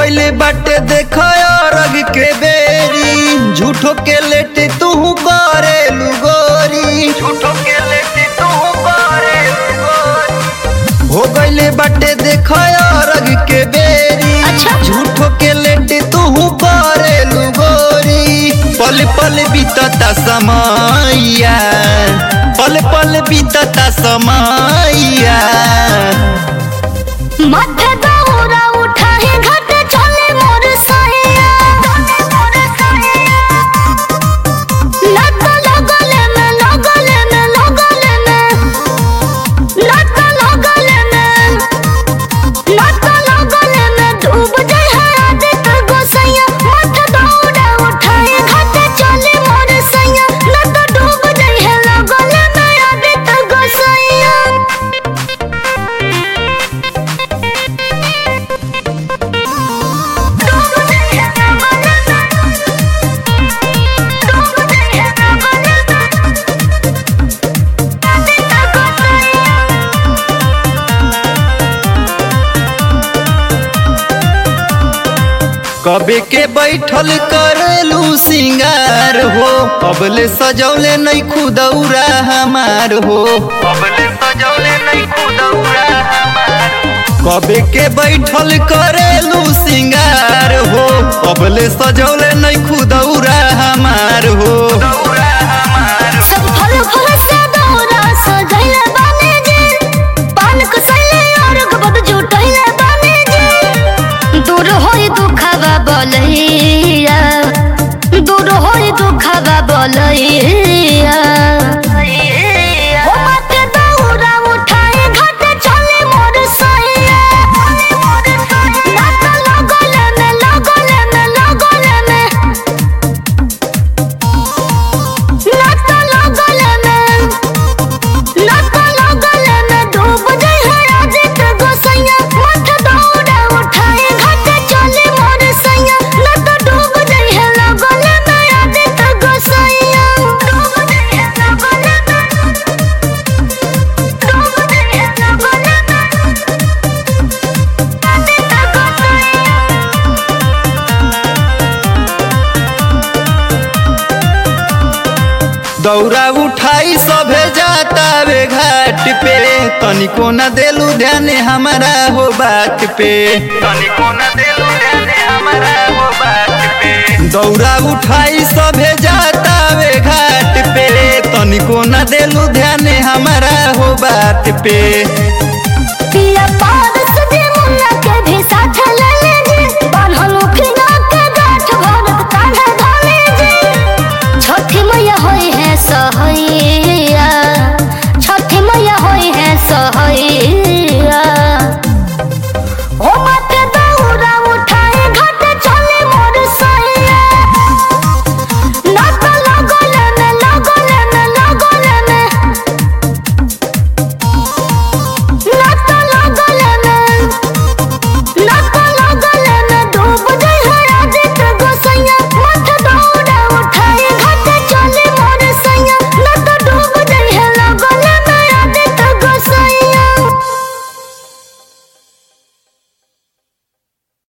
गइले बाटे देख अरग के बेरी झूठो के लेटे तू करे लुगोरी झूठो के लेटे तू करे हो गइले बाटे देख अरग के बेरी अच्छा। झूठो के लेटे तू करे लुगोरी पल पल बीतता समैया पल पल बीतता समैया माथे दौरा उठाए घाट चले मोर सैया लत लगले में लगले में लगले में लत लगले में लत लगले में डूब जाए है आदित गोसैया माथे दौरा उठाए घाट चले मोर सैया लत डूब जाए है लगले में आदित गोसैया कबे के बैठल करेलू सिंगार हो अबले सजौले नहीं खुदौरा हमार हो अबले सजौले नहीं खुदौरा हमार कबे के बैठल करेलू सिंगार हो अबले सजौले नहीं खुदौरा हमार हो सब फल फल से दौरा सजैले बाने जी पान कसैले और गबद जुटैले बाने जी दूर होई दुखवा बोलैया दूर होई दुखवा बोलैया ओ माते दौरा उठाए घाट चले मोर सैया नात लगले में लगले में लगले में लत लगले में लत लगले में डूब जाए है आदित गोसैया मत दौड़ा उठाए घाट चले मोर सैया लत डूब जाए है लगले में आदित गोसैया डूब जाए है लगले में डूब जाए है लगले में आदित गोसैया दौरा उठाई सभे जाता वे घाट पे तनिको न देलू ध्यान हमारा हो बात पे तनिको न देलू ध्यान हमारा हो बात पे दौरा उठाई सभे जाता वे घाट पे तनिको न देलू ध्यान हमारा हो बात पे पिया पार सजे मुन्ना के भी साथ ले लीजिए बान्हल उखिना के गांठ भरत कान्हे धाने जी छठी मैया होई है सहैया